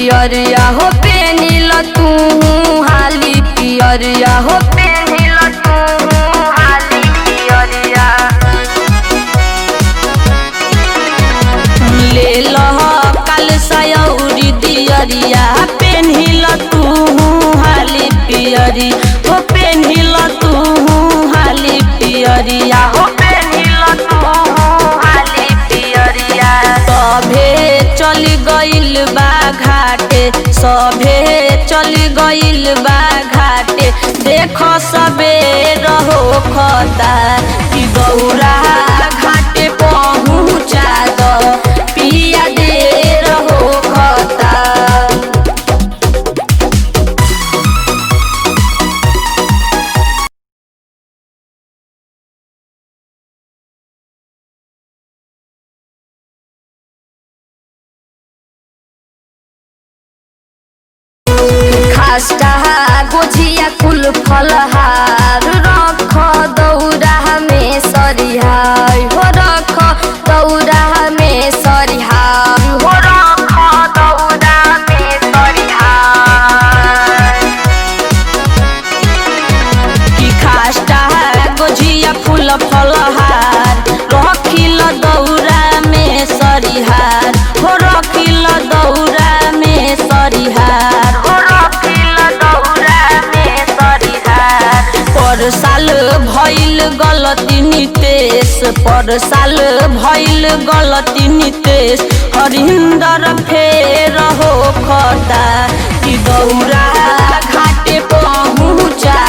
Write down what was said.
पियरिया हो पेनिल तू हाली पियरिया हो पेनिल तू हाली पियरिया ले लह काल सयौरी दियरिया पेन्हिल तू हाली पियरी हो पेन्हिल तू हाली पियरिया हो पेन्हिल तू हाली पियरिया सभे चली गइल बा घाटे सभे चली गइल बा घाटे देख सबे रहो खता कि गौरा घाटे पहुँचा दो पिया दे रहो खता खास्टा गोझिया कुल फलहार रख दौरा में सरिहार हो रख दौरा में सरिहार हो रख दौरा में सरिहार कि खास्टा गोझिया फूल फलहार रखिल दौरा में सरिहार हो रखिल दौरा में सरिहार हो रखिल दौरा में सरिहार पर साल भइल गलती नितेश पर साल भइल गलती नितेश हरिंदर फेर हो खता कि दौरा घाटे पहुँचा